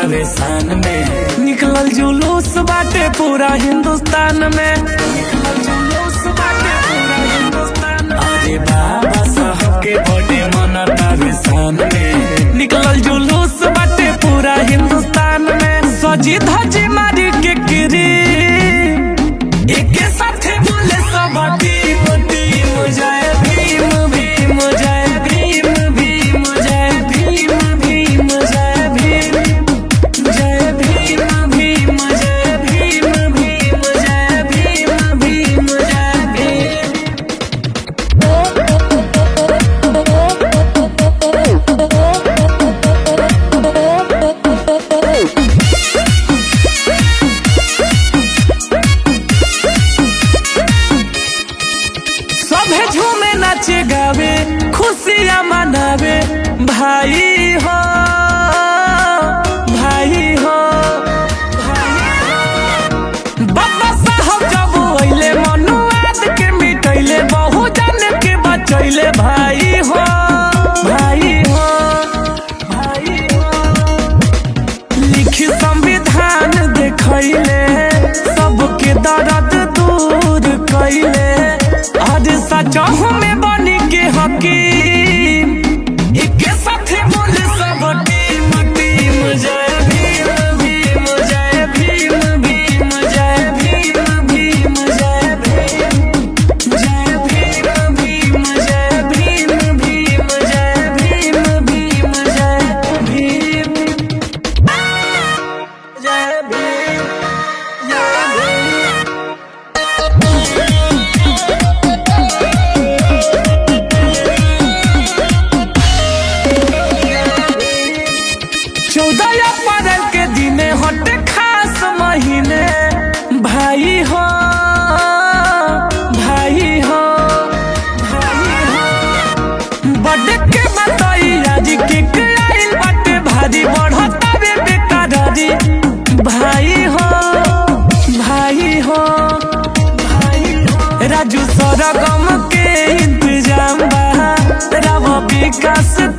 तावे शान में निकलल जुलूस बाटे पूरा हिंदुस्तान में निकलल जुलूस बाटे पूरा हिंदुस्तान में अरे बाबा साहब के बर्थडे मनतावे शान में निकलल जुलूस बाटे पूरा हिंदुस्तान में सजी धजी मारी के गिरी एके साथे बोले सब टीम टीम जय भीम भीम जय भीम भीम जय भीम भीम जय भीम जय भीम भीम जय भीम भीम जय भीम भीम जय भीम सभे झूमे नाचे गावे खुशियाँ मनावे भाई हो भाई हो बाबा साहब जब अइले मनुआद के मिटैले बहु जन के बचैले भाई हो भाई हो भाई हो लिखी संविधान देखैले सबके दर्द दूर कैले आज सचहु में बनी के हकीम एके साथे बोले सब टीम टीम जय भीम भीम जय भीम भीम जय भीम भीम जय भीम जय भीम भीम जय भीम भीम जय भीम भीम जय भीम जय भीम जय भीम चौदह अप्रैल के दिने हटे खास महीने भाई हो भाई हो भाई हो बर्थडे के बताई आज के आइल बाटे भारी बढ़ता बे बेकरारी भाई हो भाई हो भाई हो राजू सरगम के इंतजाम बा रव विकास